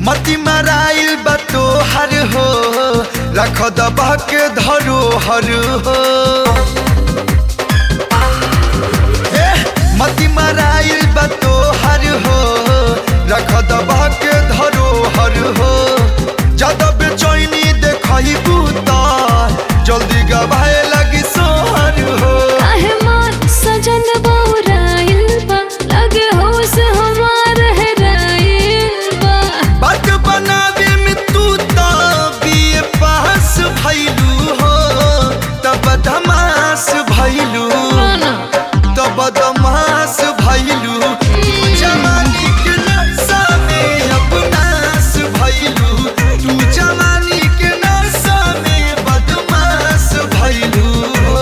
मती मराइल बा तोहर हो रख दबा के धरो हर हो ए, मती मराइल बा तोहर हो रख दबा के धरो हर हो ज्यादा बेचैनी देखही बूता जल्दी गवाए लगी सोहर हो काहे मोर सजन बौराइल बा लगे होश हमार हेराइल बा बात बनावे में तू तो बीए पास भइलू हो तब धमास भइलू ना तब दमास भइलू तू जवानी के नशा में अपनास भइलू तू जवानी के नशा में बदमाश भइलू हो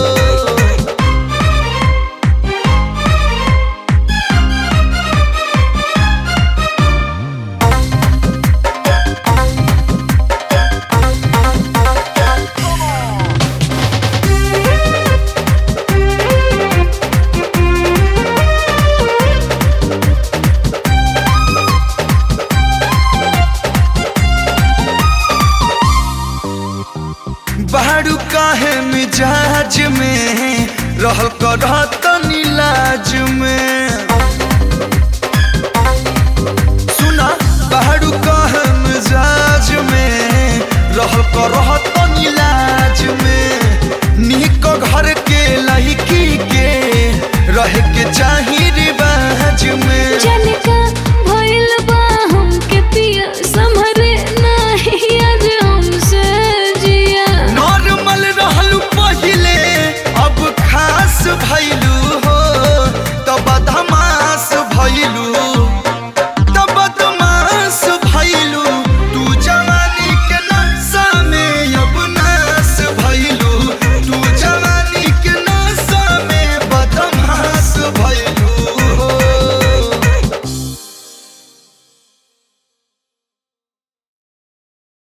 बारू काहे मिजाज में रहल करत नीलाज में